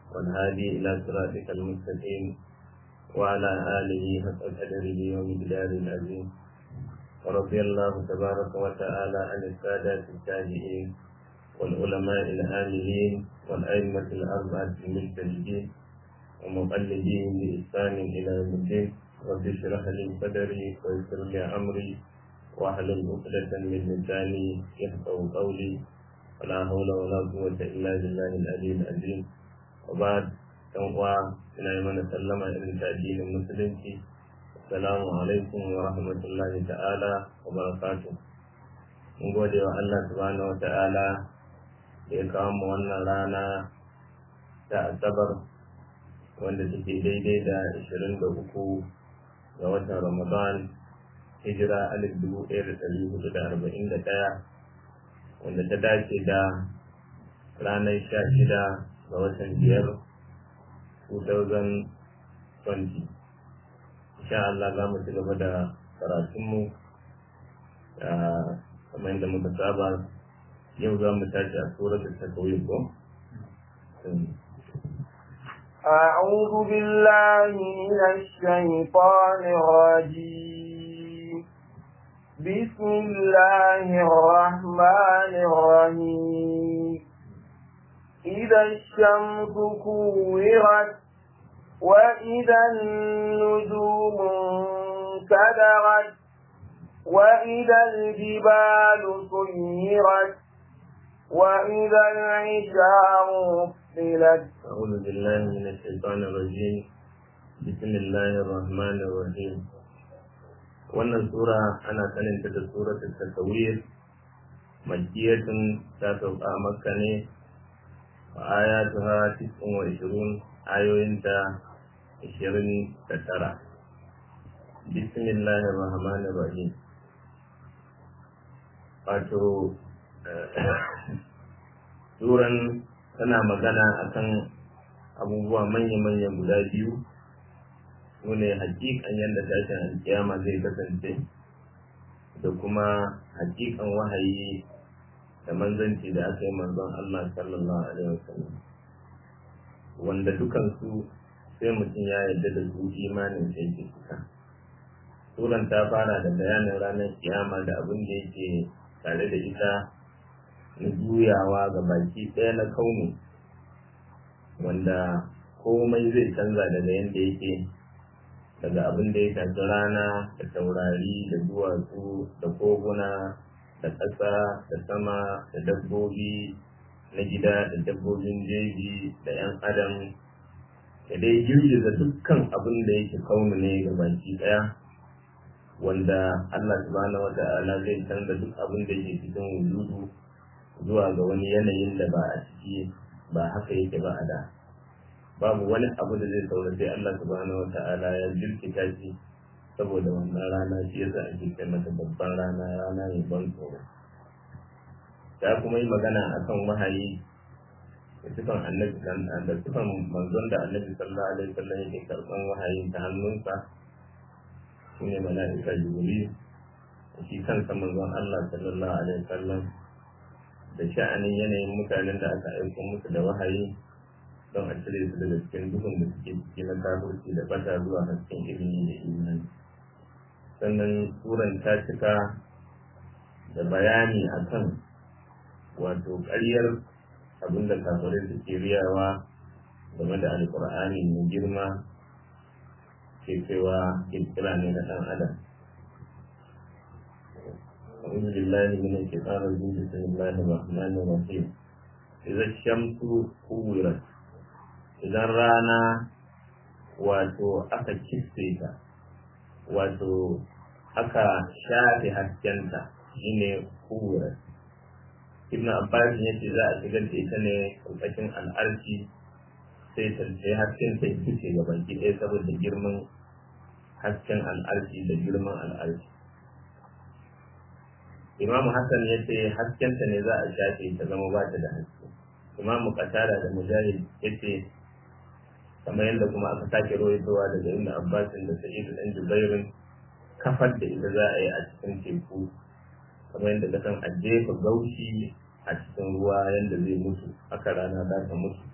والهادي إلى صراطك المستقيم وعلى آله حق قدره ومقداره العظيم ورضي الله تبارك وتعالى عن السادة التابعين والعلماء العاملين والأئمة الأربعة المجتهدين ومقلدين بإحسان إلى يوم الدين رب اشرح لي صدري ويسر لي أمري واحلل عقدة من لساني يفقه قولي ولا حول ولا قوة إلا بالله العلي العظيم وبعد تنقوى ina yi mana sallama irin ta addinin musulunci assalamu alaikum wa rahmatullahi ta'ala wa barakatuh mun gode wa Allah subhanahu wa ta'ala da ya kawo mu wannan rana ta asabar wanda take daidai da 23 ga watan ramadan hijira alif dubu ɗaya da ɗari hudu da arba'in da ɗaya wanda ta dace da ranar sha shida ga watan biyar 2020 insha Allah za mu ci gaba da karatunmu kamar yadda muka saba yau za mu tashi a suratul takawir ko أعوذ بالله من الشيطان الرجيم بسم الله الرحمن الرحيم إذا الشمس كورت وإذا النجوم انكدرت وإذا الجبال سيرت وإذا العشار أفصلت أعوذ بالله من الشيطان الرجيم بسم الله الرحمن الرحيم wannan sura ana saninta da suratul tasawir makiyatun ta sauka a makka ne wa ayatuha tis'un wa ishirun ayoyinta ishirin da tara bismillahir rahmanir rahim wato suran tana magana akan abubuwa manya-manya guda biyu su ne hakikan yadda tashin alkiyama zai kasance da kuma hakikan wahayi da manzanci da aka yi manzon Allah sallallahu alaihi wasallam wanda dukansu sai mutum ya yarda da su imanin sai ke cika suran ta fara da bayanin ranar kiyama da abin da yake tare da ita na juyawa ga baki ɗaya na kaunu wanda komai zai canza daga yadda yake daga abin da ya shafi rana da taurari da duwatsu da koguna da ƙasa da sama da dabbobi na gida da dabbobin jeji da 'yan adam da dai girgiza dukkan abin da yake kaunu ne ga baki ɗaya wanda Allah subhanahu wata'ala zai canza duk abin da yake cikin wujudu zuwa ga wani yanayin da ba a ciki ba haka yake ba a da babu wani abu da zai saura sai Allah subhanahu wata'ala ya jirkita shi saboda wannan rana shi yasa ake kai mata babban rana rana mai ban tsoro ta kuma yi magana akan wahayi da sifan annabi da sifan manzon da annabi sallallahu alaihi wasallam yake karban wahayin ta hannunsa shine mala'ika jibril shi kansa manzon Allah sallallahu alaihi wasallam da sha'anin yanayin mutanen da aka aiko musu da wahayi don a cire su daga cikin duhun da suke ciki na kafirci da bata zuwa hasken ilimi da imani sannan turan ta cika da bayani akan wato ƙaryar abinda kafirai suke riyawa game da alƙur'ani mai girma ke cewa kirkira ne na ɗan adam أعوذ بالله من الشيطان الرجيم بسم الله الرحمن الرحيم إذا الشمس كورت إذا رانا wato aka kisse ta wato aka shafe haskenta shine kuwar ibn abbas ya ce za a shigar da ita ne ƙarƙashin al'arshi sai ta sai hasken ta fice ga baki ɗaya saboda girman hasken al'arshi da girman al'arshi imam hassan ya ce haskenta ne za a shafe ta zama ba ta da haske imam qatada da mujahid ya ce kamar yadda kuma aka sake rawaitowa daga ibn abbasin da sa'id dan jubairin kafar da ita za a yi a cikin teku kamar yadda ka san a jefa gaushi a cikin ruwa yadda zai mutu haka rana za ta mutu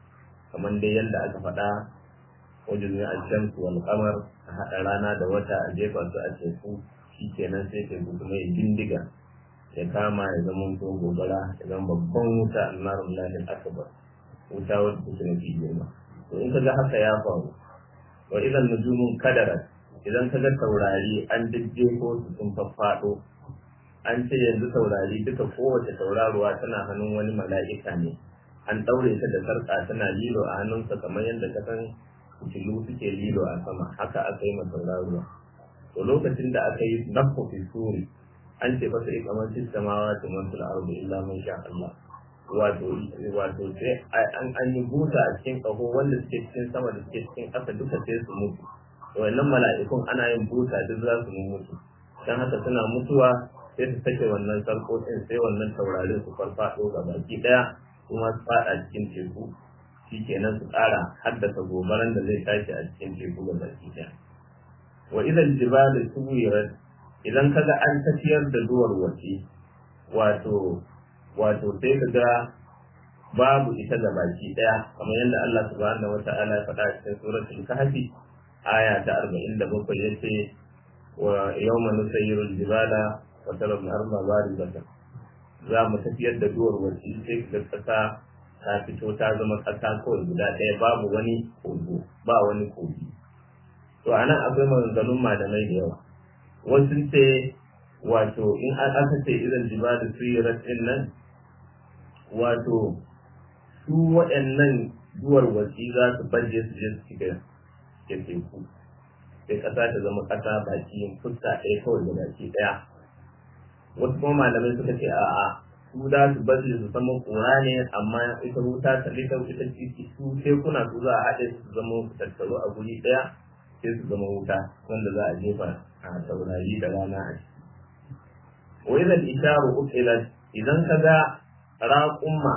kamar dai yadda aka faɗa wajen ne alshamsu wal qamar a haɗa rana da wata a jefa su a teku shikenan sai teku kuma ya bindiga ya kama ya zama to gobara ya zama babban wuta annarun lahin akbar wuta wadda take mafi girma to in kaga haka ya faru wa idan nujumun kadarat idan kaga taurari an jejjefo su sun faffaɗo an ce yanzu taurari duka kowace tauraruwa tana hannun wani mala'ika ne an ɗaure ta da sarƙa tana lilo a hannunsa kamar yadda ka san fitilu suke lilo a sama haka aka yi ma tauraruwa to lokacin da aka yi nafko fi suri an ce fasa ikamar samawa ta mantul ardu illa man sha Allah wato wato sai an an yi buta a cikin kaho wanda suke cikin sama da suke cikin ƙasa duka sai su mutu wannan mala'ikun ana yin buta duk za su mutu dan haka suna mutuwa sai su sake wannan sarƙoƙin sai wannan taurarin su farfaɗo ga baki ɗaya kuma su faɗa cikin teku shikenan su ƙara haddasa gobaran da zai tashi a cikin teku ga baki ɗaya wa idan jibalu suwirat idan kaga an tafiyar da duwar wace wato wato sai kaga babu ita da baki ɗaya kamar yadda Allah subhanahu wata'ala ya faɗa cikin suratul kahfi aya ta 47 yace wa yawma nusayyiru al-jibala wa tara al-arda barizatan za mu tafiyar da duwar wace sai kaga kasa ta fito ta zama kasa kawai guda ɗaya babu wani kogo ba wani kogi to anan akwai maganganun malamai da yawa wasu ce wato in an aka ce irin jibalin suyirat din nan wato su waɗannan duwar wasi za su baje su je su shiga da teku sai ƙasa ta zama ƙasa baki fuska ɗaya kawai da baki ɗaya wasu kuma malamai suka ce a'a su za su baje su zama ƙura ne amma ita wuta ta lita ita ciki su tekuna su za a haɗe su zama tattaro a guri ɗaya sai su zama wuta wanda za a jefa a taurari da rana a ciki wa idan isharu ukilat idan ka ga raƙumma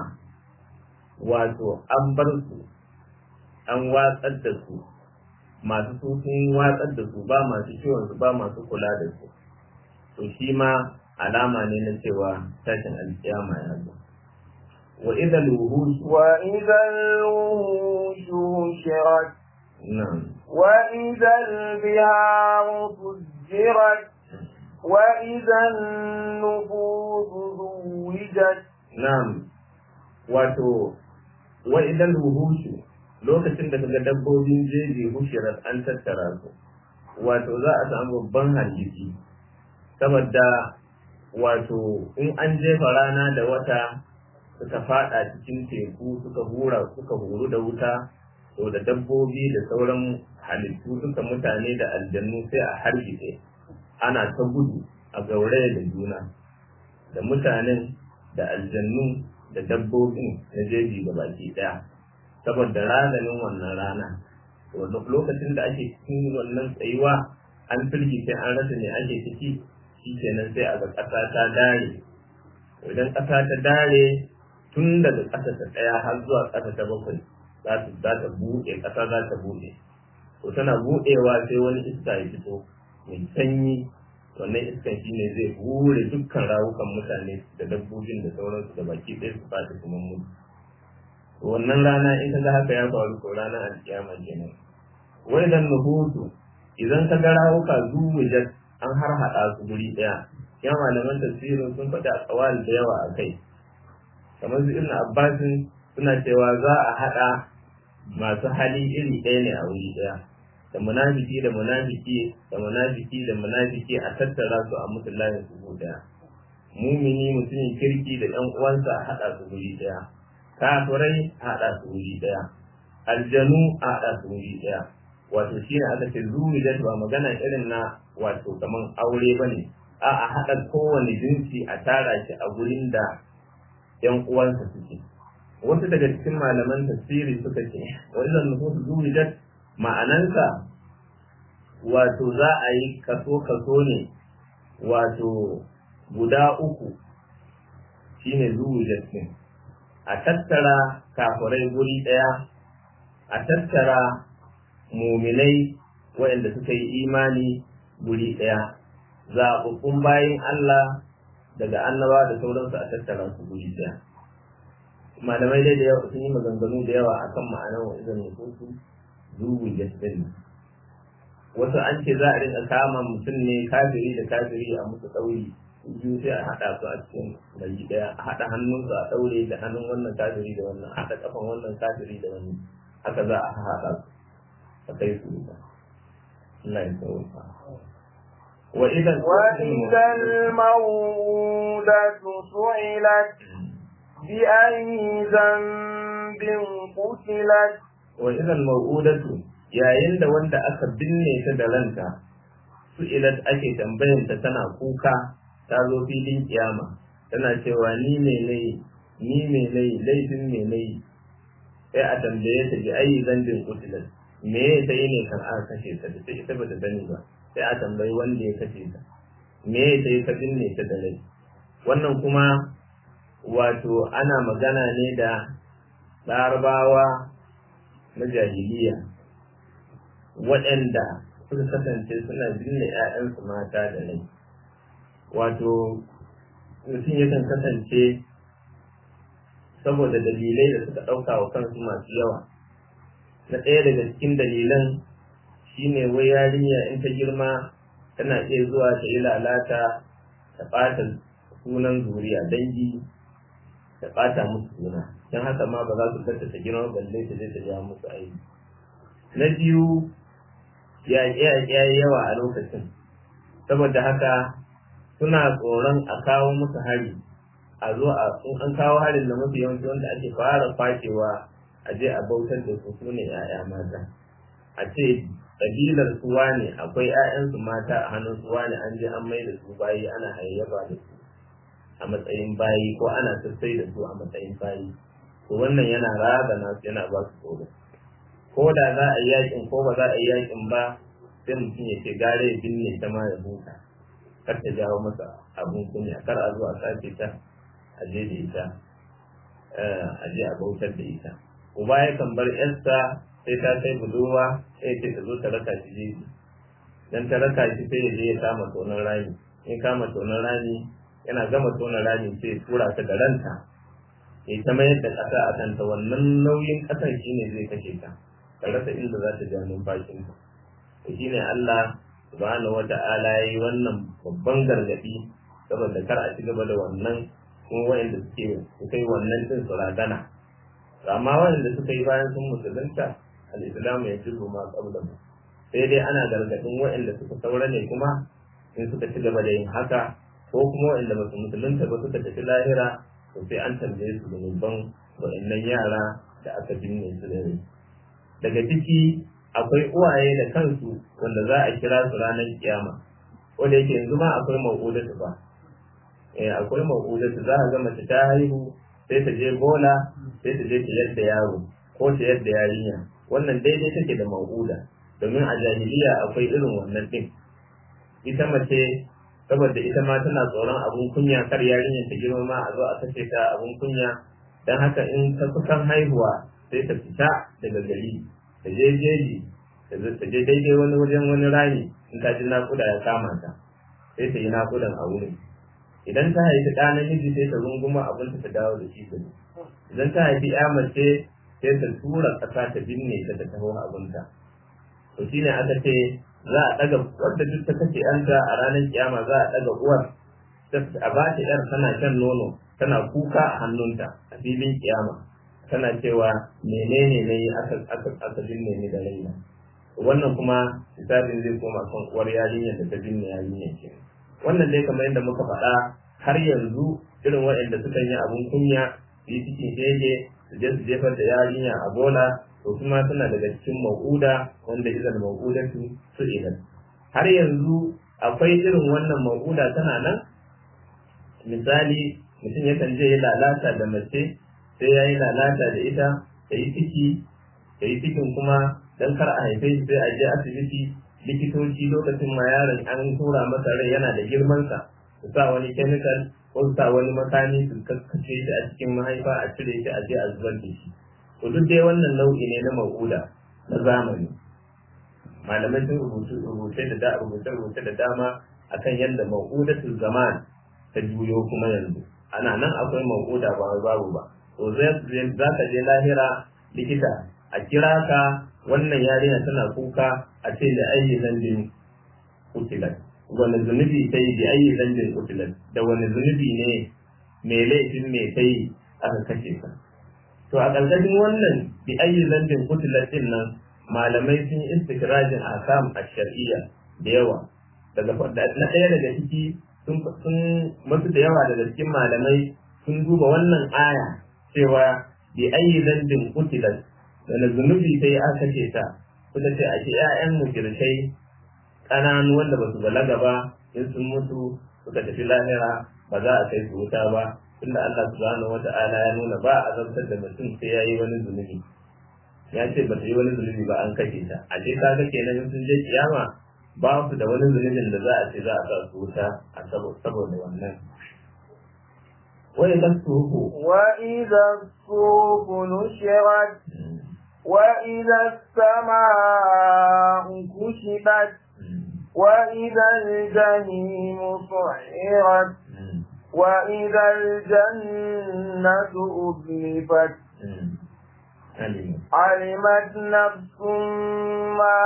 wato an bar su an watsar da su masu su sun watsar da su ba masu kiwon su ba masu kula da su to shi ma alama ne na cewa tashin alkiyama ya zo wa idan wuhush wa idan wuhush shirat na'am وإذا البحار فجرت وإذا النفوس زوجت na'am wato wa idan wuhushu lokacin da kaga dabbobin jeji hushirar an tattara su wato za a samu babban hargitsi saboda wato in an jefa rana da wata suka fada cikin teku suka hura suka huru da wuta to da dabbobi da sauran halittu duka mutane da aljannu sai a hargitse ana ta gudu a gauraya da juna da mutanen da aljannu da dabbobin na jeji ga baki daya saboda ranar wannan rana to lokacin da ake cikin wannan tsayuwa an firgice an rasa ne ake ciki shi kenan sai a ga ƙasa ta dare idan ƙasa ta dare tun daga ƙasa ta ɗaya har zuwa ƙasa ta bakwai za ta buɗe ƙasa za ta buɗe to tana buɗewa sai wani iska ya fito mai sanyi wannan iskan shi ne zai hure dukkan rawukan mutane da dabbobin da sauransu da baki ɗaya su fata kuma mutu wannan rana in ka ga haka ya faru ko ranar alkiyama kenan wai dan nuhutu idan ka ga rawuka zuwujat an har haɗa su guri ɗaya ya malaman tafsirin sun faɗi a tsawal da yawa a kai kamar su ibn abbasin suna cewa za a haɗa masu hali iri ɗaya ne a wuri ɗaya da munafiki da munafiki da munafiki da munafiki a tattara su a musu layin su ɗaya mumini mutumin kirki da ɗan uwansa a haɗa su guri ɗaya kafirai a haɗa su guri ɗaya aljanu a haɗa su guri ɗaya wato shi ne aka ce zuwijat ba magana irin na wato kaman aure ba ne a a haɗa kowane jinsi a tara shi a gurin da ‘yan uwansa suke wasu daga cikin malaman tafsiri suka ce wannan nufusu zuwijat ma'anansa wato za a yi kaso kaso ne wato guda uku shine zuwijat ne a tattara kafirai guri ɗaya a tattara muminai waɗanda suka yi imani guri ɗaya zaɓaɓɓun bayan Allah daga annaba da sauransu a tattara su guri ɗaya malamai dai da yawa sun yi maganganu da yawa akan ma'anar wa idan nufusu zuwi jasdin wasu an ce za a rinka kama mutum ne kafiri da kafiri a musu ɗauri biyu sai a haɗa su a cikin gari ɗaya a haɗa hannunsu a ɗaure da hannun wannan kafiri da wannan haɗa kafan wannan kafiri da wannan haka za a haɗa su a kai su da Allah ya sauka wa idan وإذا الموءودة سئلت بأي ذنب قتلت wa idan mawudatu yayin da wanda aka binne ta da ranta su ilat ake tambayanta tana kuka ta zo filin kiyama tana cewa ni me nayi ni me nayi laifin me nayi sai a tambaye ta bi ayi zambin kutilat me ya ta yi ne kan aka kashe ta da ita ba ta sani ba sai a tambayi wanda ya kashe ta me ya ta yi ka binne ta da rai wannan kuma wato ana magana ne da larabawa na jahiliya waɗanda suka kasance suna binne 'ya'yansu mata da rai wato mutum yakan kasance saboda dalilai da suka ɗauka wa kansu masu yawa na ɗaya daga cikin dalilan shine wai yarinya in ta girma tana iya zuwa ta yi lalata ta ɓata sunan zuriya dangi ta ɓata musu suna don haka ma ba za su kanta ta girma balle ta je ta ja musu aiki na biyu yaƙe-yaƙe yawa a lokacin saboda haka suna tsoron a kawo musu hari a zo a in an kawo harin da mafi yawanci wanda ake fara kwacewa a je a bautar da su sune 'ya'ya mata a ce ƙabilar suwa ne akwai 'ya'yansu mata a hannun suwa ne an je an mai da su bayi ana hayayyafa da su a matsayin bayi ko ana sassai da su a matsayin bayi to wannan yana razana su yana ba su tsoro ko da za a yi yakin ko ba za a yi yakin ba sai mutum ya ce gare ya binne ta ma ya huta kar ta jawo masa abun kunya kar a zo a sace ta a je da ita a je a bautar da ita uba ya kan bar yarsa sai ta kai budurwa sai ce ta zo ta raka shi jeji dan ta raka shi sai ya je ya kama tonon rami in kama tonon rami yana gama tonon rami sai ya tura ta da ranta ya ta mayar da ƙasa a kanta wannan nauyin ƙasan shine zai kashe ta ka rasa inda za ta ja numfashinta to shine Allah subhanahu wata'ala yayi wannan babban gargadi saboda kar a ci gaba da wannan kuma wayanda suke suka yi wannan din su ragana amma wayanda suka yi bayan sun musulunta al-islamu ya jiru ma qabla sai dai ana gargadin wayanda suka saura ne kuma in suka ci gaba da yin haka ko kuma wayanda ba su musulunta ba suka tafi lahira to sai an tambaye su zunuban wayannan yara da aka binne su da rai daga ciki akwai uwaye da kansu wanda za a kira su ranar kiyama wanda yake yanzu ma akwai ma'udatu ba eh akwai ma'udatu za a ga mace ta haihu sai ta je bola sai ta je ta yadda yaro ko ta yadda yarinya wannan daidai take da ma'uda domin a jahiliya akwai irin wannan din ita mace saboda ita ma tana tsoron abun kunya kar yarinyar ta girma ma a zo a kace ta abun kunya dan haka in ta kusan haihuwa sai ta fita daga gari ta je jeji ta je daidai wani wajen wani rami in ta ji naƙuda ya kama ta sai ta yi naƙudan a wurin idan ta haifi ɗa namiji sai ta runguma abinta ta dawo da shi gari idan ta haifi ya mace sai ta tura ƙasa ta binne ta ta taho abinta to shine aka ce za a ɗaga wadda duk ta kashe yanta a ranar kiyama za a ɗaga uwar a ba ta yar tana shan nono tana kuka a hannunta a filin kiyama tana cewa menene ne aka aka aka binne ni da raina wannan kuma hisabin zai koma kan uwar yarinyar da ta binne yarinyar ke wannan dai kamar yadda muka faɗa har yanzu irin waɗanda suka yi abun kunya su yi cikin shege su je su jefar da yarinya a bola to kuma suna daga cikin mau'uda wanda izal mau'udatu su idan har yanzu akwai irin wannan mau'uda tana nan misali mutum yakan je ya lalata da mace sai ya yi lalata da ita ta yi ciki ta yi cikin kuma don kar a haife shi sai a je asibiti likitoci lokacin ma yaron an tura masa rai yana da girmansa su sa wani chemical ko su sa wani makami su kaskace shi a cikin mahaifa a cire shi a je a zubar da shi to duk dai wannan nau'i ne na ma'uda na zamani malamai sun rubutu rubuce da da rubuce rubuce da dama akan yadda ma'udatul zaman ta juyo kuma yanzu ana nan akwai ma'uda ba babu ba to za ka je lahira likita a kira ka wannan yarinya tana kuka a ce da ayi zambin kutilat wani zunubi ta yi da ayi zambin kutilat da wani zunubi ne mai laifin mai ta yi aka kashe ka to a ƙarƙashin wannan bi ayi zambin kutilat din nan malamai sun yi istikrajin akam a shar'iyya da yawa daga na ɗaya daga ciki sun masu da yawa daga cikin malamai sun duba wannan aya cewa bi ayi zambin kutilat wani zunubi sai aka ce ta suka ce a ce ƴaƴan mujirkai ƙananu wanda ba su balaga ba in sun mutu suka tafi lahira ba za a kai su wuta ba tunda Allah subhanahu wata'ala ya nuna ba a zartar da mutum sai ya yi wani zunubi ya ce ba su yi wani zunubi ba an kashe ta a ce kaga kenan in sun je kiyama ba su da wani zunubin da za a ce za a sa su wuta a saboda wannan وإذا الصحف وإذا الصحف نشرت وإذا السماء كشفت وإذا الجحيم سعرت وإذا الجنة أزلفت علمت نفس ما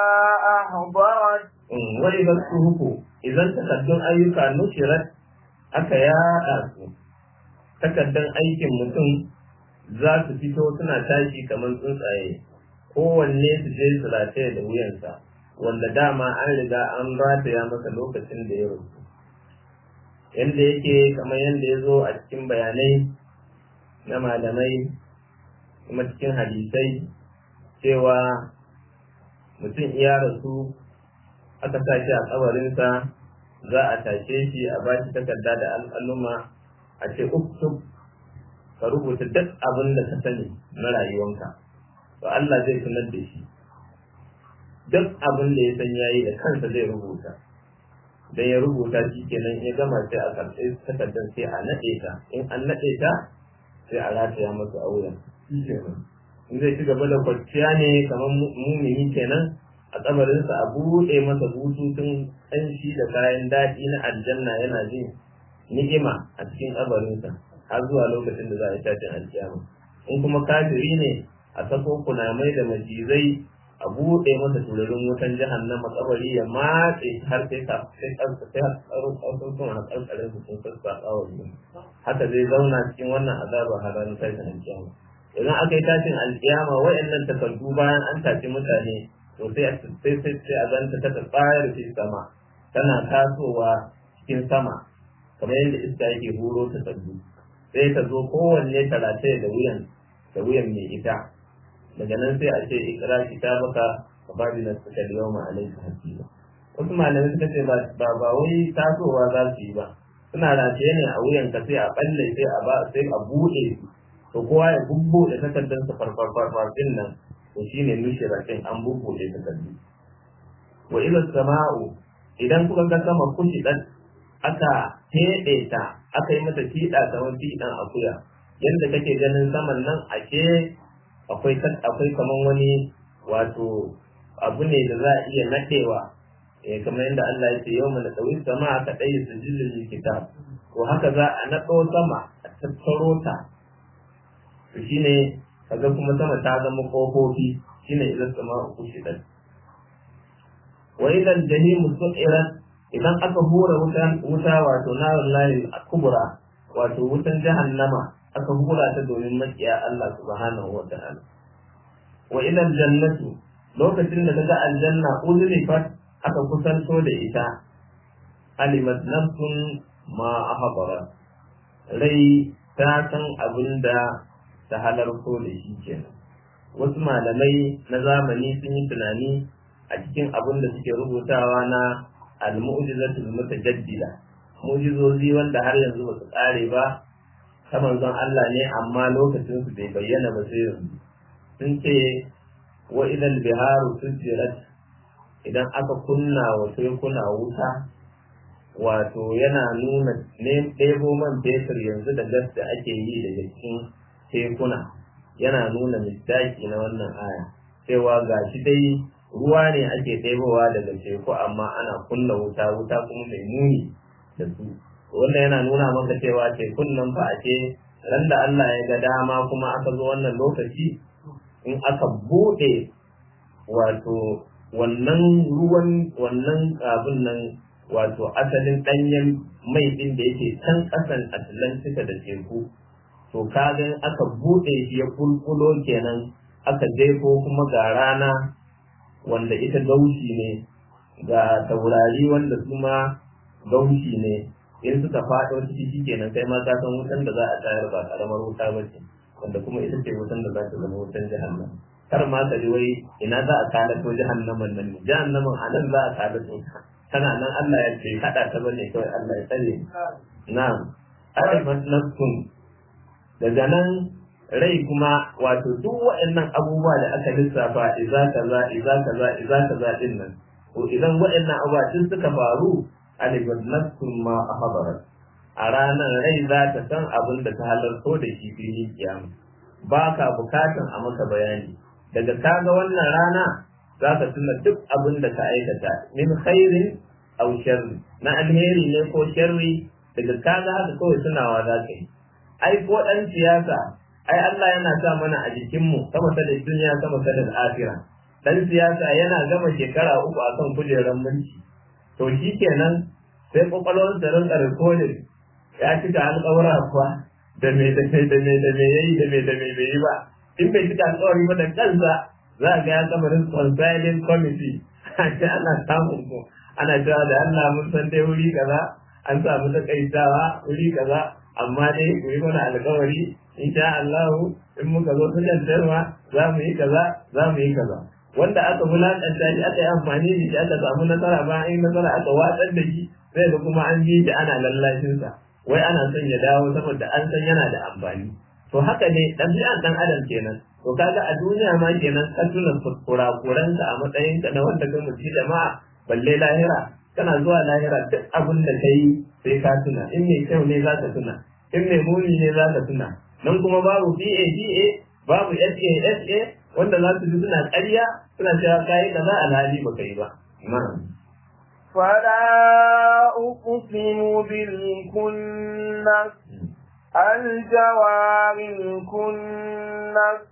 أحضرت وإذا الصحف إذا تقدم أيك نشرت aka yaɗa su takardar aikin mutum za su fito suna tashi kamar tsuntsaye kowanne su je su rataye da wuyansa wanda dama an riga an rataya masa lokacin da ya rufu yadda yake kamar yadda ya zo a cikin bayanai na malamai kuma cikin hadisai cewa mutum iya rasu aka sa shi a kabarinsa za a tashe shi a ba shi takarda da al'aluma a ce uktub ka rubuta duk abin da ka sani na rayuwanka to Allah zai sanar da shi duk abin da ya san yayi da kansa zai rubuta dan ya rubuta shi kenan ya gama sai a karɓi takardar sai a naɗe ta in an naɗe ta sai a rataya masa a wuyan in zai ci gaba da kwanciya ne kamar mumini kenan a kabarinsa a buɗe masa bututun ƙanshi da kayan daɗi na aljanna yana jin ni'ima a cikin kabarinsa har zuwa lokacin da za a yi tashin alkiyama in kuma kafiri ne a sako kunamai da macizai a buɗe masa turarin wutan jahannama kabari ya matse har sai ka sai kansa sai har karkarin su sun sassa tsawon haka zai zauna cikin wannan azaba har ranar tashin alkiyama idan aka yi tashin alkiyama wa'annan takardu bayan an tafi mutane to sai sai sai sai a zanta ta tsayar fi sama tana tasowa cikin sama kamar yadda iska yake huro ta sabbi sai ta zo kowanne talatai da wuyan da wuyan mai ita daga nan sai a ce ikra kitabaka fa babi na suka da yawma alayka hasiba wasu malamai suka ce ba ba wai tasowa za su yi ba suna rataye ne a wuyan ka sai a balle sai a ba sai a bude to kowa ya bubbuɗe takardar sa farfar farfar din nan to shine nushiratin an bubbuɗe takardu wa ila sama'u idan kuka ga sama kushi dan aka teɗe ta aka yi mata fiɗa kamar fiɗan akuya yadda kake ganin saman nan ake akwai akwai kamar wani wato abu ne da za a iya naɗewa eh kamar yadda Allah ya ce yawma nadawi sama aka dai sujudul kitab to haka za a naɗo sama a tattaro ta to shine kaga kuma sama ta zama kofofi shine idan sama uku shidan wa idan jahimu su'irat idan aka hura wuta wuta wato narun layi kubra wato wutan jahannama aka hura ta domin makiya Allah subhanahu wa ta'ala wa idan jannatu lokacin da kaga aljanna uzlifat aka kusanto da ita alimat nafsun ma ahbara rai ta san abin da ta halarto da shi kenan wasu malamai na zamani sun yi tunani a cikin abin da suke rubutawa na al-mu'jizatul mutajaddida mu'jizozi wanda har yanzu ba su kare ba ta manzon Allah ne amma lokacin su bai bayyana ba sai yanzu sun ce wa idan biharu sujirat idan aka kunna wa tekuna wuta wato yana nuna ne ɗebo man fetur yanzu da gas da ake yi daga cikin tekuna yana nuna misdaki na wannan aya cewa ga shi dai ruwa ne ake ɗebowa daga teku amma ana kunna wuta wuta kuma mai muni da su wannan yana nuna maka cewa tekun nan fa ake ran da Allah ya ga dama kuma aka zo wannan lokaci in aka bude wato wannan ruwan wannan abin nan wato asalin ɗanyen mai ɗin da yake can ƙasan Atlantika da teku to kaga in aka bude shi ya kulkulo kenan aka jefo kuma ga rana wanda ita gaushi ne ga taurari wanda kuma gaushi ne in suka faɗo ciki shikenan kai ma ka san wutan da za a tayar ba karamar wuta ba ce wanda kuma ita ce wutan da za ta zama wutan jahannam kar ma ka ji wai ina za a kalato jahannaman nan ne jahannaman a nan za a kalato tana nan Allah ya ce haɗa ta bane kawai Allah ya tsare na'am alimat nafsun daga nan rai kuma wato duk waɗannan abubuwa da aka lissafa iza kaza iza kaza iza kaza din nan to idan waɗannan abubuwa duk suka faru alibat nafsun ma ahbarat a ranar rai za ta san abin da ta halarto da shi filin kiyama ba ka bukatan a maka bayani daga kaga wannan rana za ka tuna duk abin da ka aikata min khairin aw sharri na alheri ne ko sharri daga kaga haka kawai tunawa za ka yi ai ko dan siyasa ai Allah yana sa mana a jikinmu sama ta da duniya sama ta da afira dan siyasa yana gama shekara uku akan kujerar mulki to shi kenan sai kwakwalwar da rinka rikodin ya cika alƙawura kuwa da me da me da me da me yayi da me da me bai yi ba in bai cika alƙawari ba da kansa za ga ya kama reconciling committee a ce ana samun ko ana cewa da Allah mun san dai wuri kaza an samu takaitawa wuri kaza amma dai ku yi mana alƙawari insha Allah in muka zo sukan tarwa za mu yi kaza za mu yi kaza wanda aka wulaƙanta shi aka yi amfani da shi aka samu nasara ba an yi nasara aka watsar da shi sai da kuma an bi shi ana lallashinsa wai ana son ya dawo saboda an san yana da amfani to haka ne ɗabi'an ɗan adam kenan to kaga a duniya ma kenan ka tuna kurakuranka a matsayinka na wanda ka mutu jama'a balle lahira kana zuwa lahira duk abin da ka yi sai ka tuna in mai kyau ne za ka tuna in mai muni ne za ka tuna nan kuma babu BA babu SA wanda za su ji suna ƙarya suna cewa kayi da za a lali ba kai ba. فلا أقسم بالكنس الجوار الكنس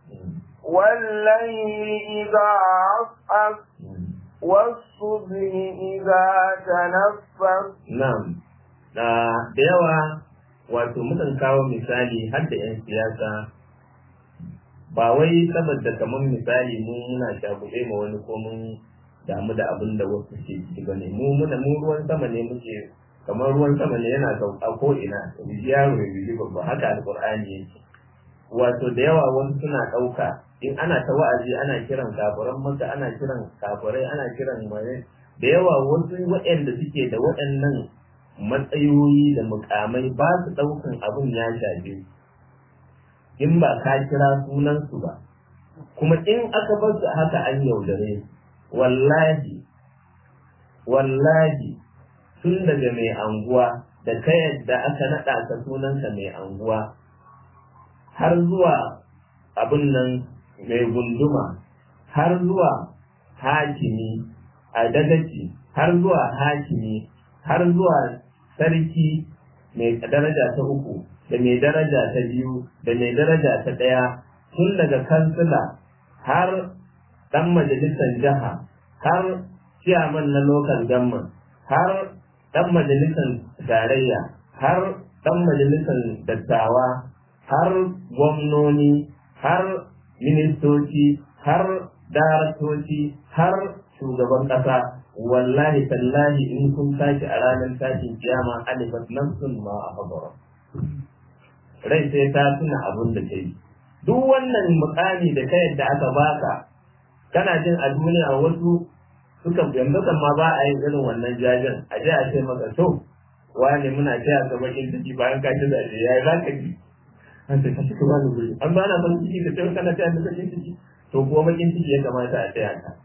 والليل إذا عصعص والصبح إذا تنفس نعم da yawa wato mukan kawo misali har da 'yan siyasa ba wai saboda kamar misali mu muna shagube ma wani ko mun damu da abin da wasu ke ciki bane mu muna mu ruwan sama ne muke kamar ruwan sama ne yana sauka ko ina yaro ya biji babba haka alqur'ani yake wato da yawa wasu suna ɗauka in ana ta wa'azi ana kiran kafiran maka ana kiran kafirai ana kiran mai da yawa wasu waɗanda suke da waɗannan matsayoyi da mukamai ba su ɗaukan abin ya shafe in ba ka kira sunansu ba kuma in aka bar su haka an yaudare wallahi wallahi tun daga mai anguwa da ka yadda aka naɗa ka sunanka mai anguwa har zuwa abin nan mai gunduma har zuwa hakimi a dagaci har zuwa hakimi har zuwa sarki mai daraja ta uku da mai daraja ta biyu da mai daraja ta ɗaya tun daga kansila har ɗan majalisar jiha har ciyaman na local government har ɗan majalisar tarayya har ɗan majalisar dattawa har gwamnoni har ministoci har daraktoci har shugaban ƙasa wallahi tallahi in kun tashi a ranar tashin kiyama alifat nafsun ma a fagara rai sai ta tuna abin da ta yi duk wannan mukami da ta yadda aka baka kana jin a duniya wasu suka yanzu kan ma ba a yin irin wannan jajen a je a ce maka to wani muna taya ka bakin ciki bayan ka ci zaɓe ya yi za ka ji an ce ka cika wani guri an ba na ban ciki ka ce kana taya ka bakin ciki to kuwa bakin ciki ya kamata a taya ka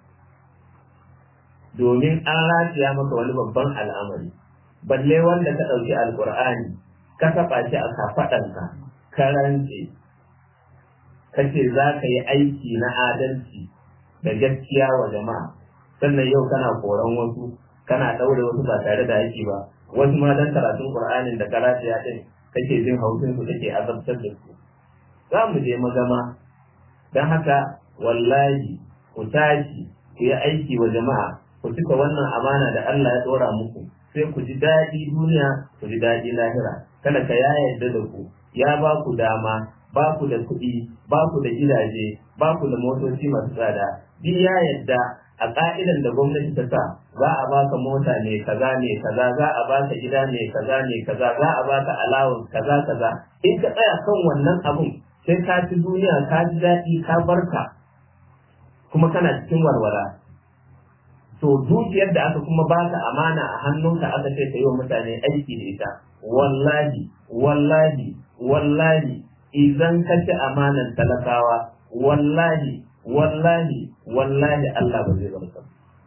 domin an rafiya maka wani babban al'amari balle wanda ka ɗauki alƙur'ani ka taɓa shi a kafaɗanka ka rantse ka ce za ka yi aiki na adalci da gaskiya wa jama'a sannan yau kana koran wasu kana ɗaure wasu ba tare da aiki ba wasu ma dan karatun ƙur'anin da ka rafiya ɗin kake jin haushin su kake azabtar da su za mu je magama don haka wallahi ku tashi ku yi aiki wa jama'a ku cika wannan amana da Allah ya tsora muku sai ku ji daɗi duniya ku ji daɗi lahira kada ka ya yarda da ku ya ba ku dama ba ku da kuɗi ba ku da gidaje ba ku da motoci masu tsada duk ya yarda a ƙa'idan da gwamnati ta sa za a baka mota ne kaza ne kaza za a baka gida ne kaza ne kaza za a baka alawun kaza kaza in ka tsaya kan wannan abun sai ka ci duniya ka ji daɗi ka barka kuma kana cikin walwala to dukiyar da aka kuma baka amana a hannunka aka ce ka yi wa mutane aiki da ita wallahi wallahi wallahi idan ka ci amanan talakawa wallahi wallahi wallahi Allah ba zai barka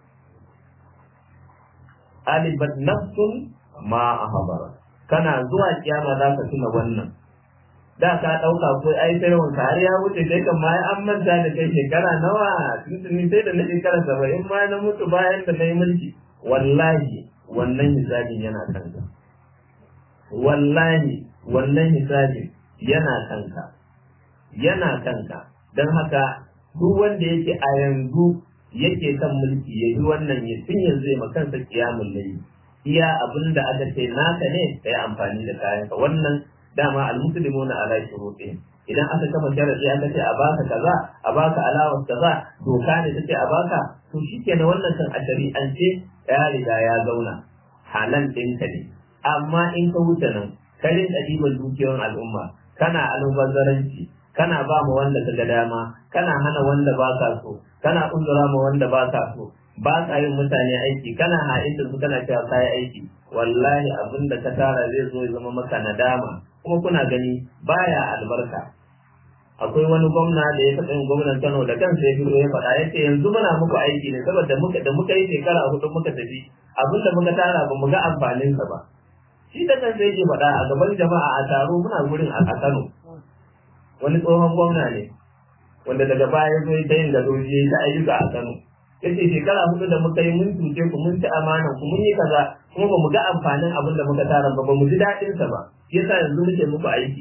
alibat nafsun ma ahbara kana zuwa kiyama za ka tuna wannan da ka ɗauka ko ai sai wanka har ya wuce kai kan ma an manta da kai shekara nawa tuntuni sai da na shekara saba'in ma na mutu bayan da na yi mulki wallahi wannan hisabin yana kanka wallahi wannan hisabin yana kanka yana kanka don haka duk wanda yake a yanzu yake kan mulki ya yi wannan ya tun yanzu ya makansa kiyamun layi iya abin da aka ce naka ne ka yi amfani da kayanka wannan dama almuslimuna ala shurutihim idan aka kafa sharadi aka ce a baka kaza a baka alawar kaza doka ne take a baka to shikenan wannan kan a shari'ance ya riga ya zauna halan ɗinka ne amma in ka wuce nan ka rinka ɗiban dukiyoyin al'umma kana almubazzaranci kana ba mu wanda ka ga dama kana hana wanda ba ka so kana uzura ma wanda ba ka so ba ka yin mutane aiki kana ha'inda su kana cewa ka yi aiki wallahi abin da ka tara zai zo ya zama maka nadama kuma kuna gani baya albarka akwai wani gwamna da ya taɓa yin gwamnan Kano da kansa ya fito ya faɗa yace yanzu muna muku aiki ne saboda muka da muka yi shekara hudu muka tafi abin da muka tara ba mu ga amfanin sa ba shi da kansa yake faɗa a gaban jama'a a taro muna gurin a Kano wani tsohon gwamna ne wanda daga baya ya zo ya yin gado ya ta ayyuka a Kano yace shekara hudu da muka yi mun tuce ku mun ci amanan ku mun yi kaza kuma ba mu ga amfanin abin da muka tara ba ba mu ji daɗin sa ba yasa yanzu muke muku aiki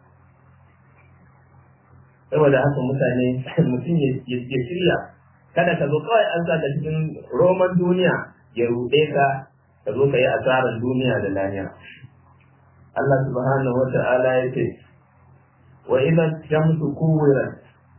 saboda haka mutane mutum ya shirya kada ka zo kawai an sa ka cikin roman duniya ya ruɗe ka ka zo ka yi asarar duniya da lahira Allah subhanahu wa ta'ala ya ce wa idan shamsu kuwirat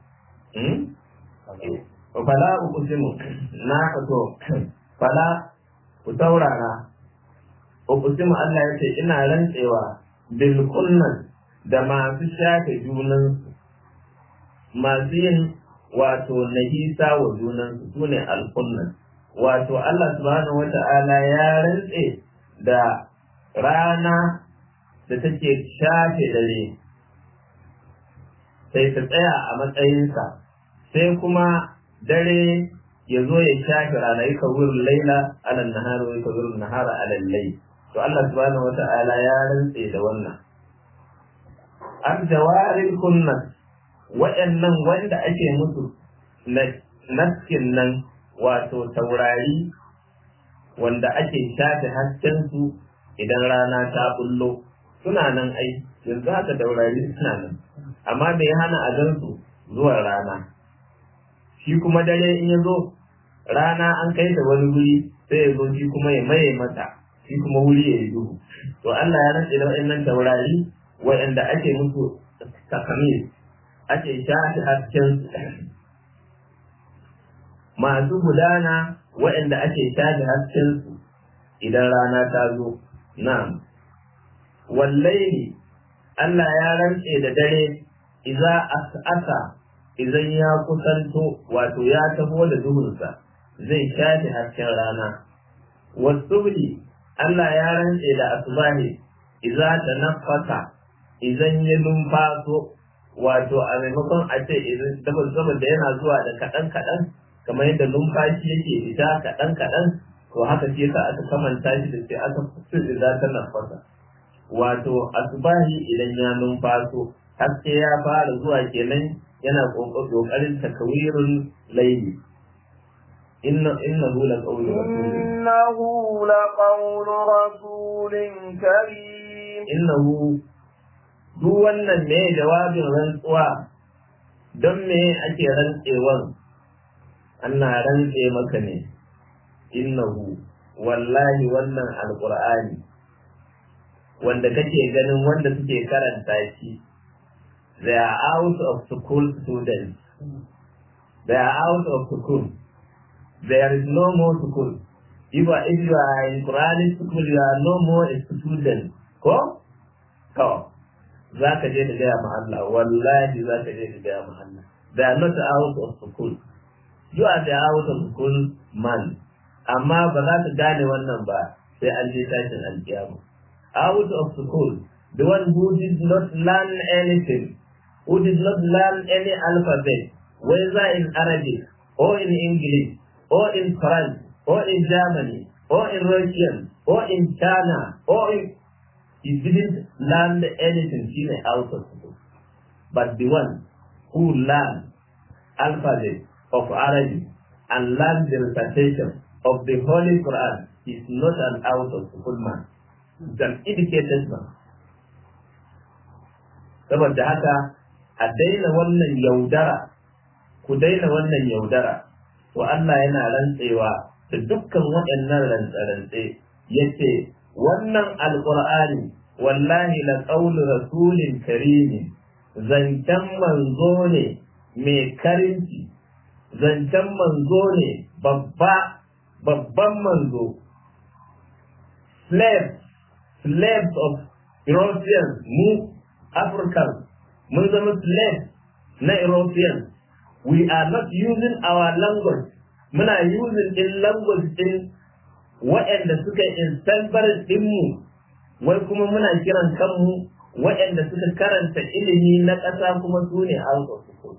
fala uqsimu na to fala ku taurara uqsimu Allah ya ce ina rantsewa bil kunnan da masu shafe junansu masu yin wato nahisa wa junansu su ne alkunnan wato Allah subhanahu wa ta'ala ya rantse da rana da take shafe dare sai ta tsaya a matsayinsa sai kuma dare ya zo ya shafe rana yi kawurin laila alal nahara wa kawurin nahara alal lai to Allah subhanahu wa ta'ala ya rantse da wannan an jawarin kunnan waɗannan wanda ake musu naskin nan wato taurari wanda ake shafe haskensu idan rana ta bullo suna nan ai yanzu haka taurari suna nan amma da ya hana a gansu zuwa rana shi kuma dare in ya zo rana an kai ta wani wuri sai ya zo shi kuma ya maye mata shi kuma wuri ya yi duhu to Allah ya rantse da waɗannan taurari waɗanda ake musu takamir ake shafi hasken masu gudana waɗanda ake shafi hasken su idan rana ta zo na wallahi Allah ya rantse da dare iza as'asa idan ya kusanto wato ya taho da duhunsa zai shafi hasken rana wasubli Allah ya rantse da asbahi iza tanaffasa idan ya numfaso wato a maimakon a ce saboda yana zuwa da kaɗan kaɗan kamar yadda numfashi yake fita kaɗan kaɗan to haka ce yasa aka kamanta shi da sai aka fi da ta nafasa wato asubahi idan ya numfaso haske ya fara zuwa kenan yana kokarin takawirin laili inna innahu laqawlu rasulin إنه لقول رسول كريم innahu duk wannan ne jawabin rantsuwa don me ake rantsewan ana rantse maka ne innahu wallahi wannan alqur'ani wanda kake ganin wanda suke karanta shi they are out of school students they are out of school there is no more school if, if you are in Quranic school you are no more a student ko to za ka je da gaya ma Allah wallahi za ka je da gaya ma Allah they are not out of school you are the out of school man amma ba za ka gane wannan ba sai an je tashin alkiyama out of school the one who did not learn anything who did not learn any alphabet whether in Arabic or in English or in France or in Germany or in Russian or in China or in he didn't learn anything in out of school but the one who learned alphabet of Arabic and learned the recitation of the Holy Quran is not an out of school man. It's an educated man. Saboda haka a daina wannan yaudara, ku daina wannan yaudara, to Allah yana rantsewa da dukkan waɗannan rantse-rantse ya ce, wannan alƙur'ani wallahi la ƙaulu rasulin karimi zancen manzo ne mai karinci, zancen manzo ne babba babban manzo slaves slaves of Europeans mu Africans mun zama slaves na Europeans we are not using our language muna using din language din waɗanda suka instanbar dinmu wai kuma muna kiran kanmu waɗanda suka karanta ilimi na ƙasa kuma su ne out of school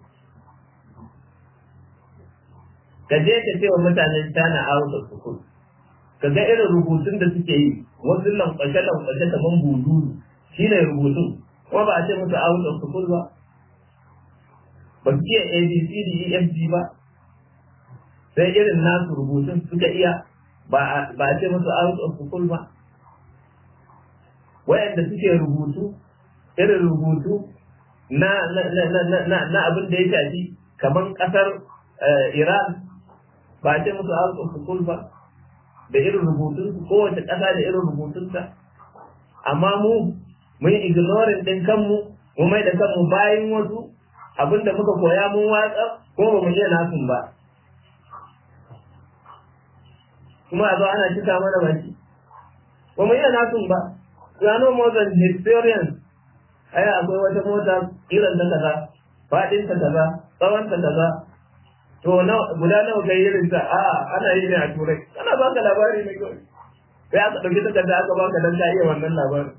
ka je ka ce wa mutanen China out of school ka ga irin rubutun da suke yi wasu lankwashe lankwashe kaman buduru shi ne rubutun kuma ba a ce musu out of school ba ba su iya abcd efg ba sai irin nasu rubutun suka iya ba a ce musu out of school ba wayanda suke rubutu irin rubutu na na abin da ya shafi kaman kasar Iran ba ce musu out of school ba da irin rubutun su kowace ƙasa da irin rubutunta amma mu mun ignoring din kanmu mu mai da kanmu bayan wasu abinda muka koya mun watsa ko ba mu iya nasun ba kuma a zo ana cika mana baki ba mu iya nasun ba ya no more than experience ai akwai wata mota irin ta kaza faɗin ta kaza tsawon ta kaza to guda nawa kai irin ta a ana yi ne a turai ana baka labari ne kawai sai aka ɗauki takarda aka baka dan ka iya wannan labarin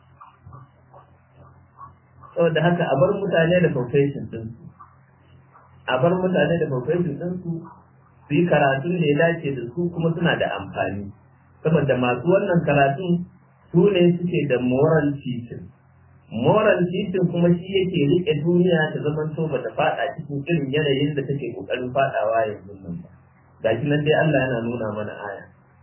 saboda haka a bar mutane da profession din su a bar mutane da profession din su su yi karatun da ya dace da su kuma suna da amfani saboda masu wannan karatun su ne suke da moral teaching moral teaching kuma shi yake rike duniya ta zaman to bata fada cikin irin yanayin da take kokarin fadawa yanzu nan ba gashi nan dai Allah yana nuna mana aya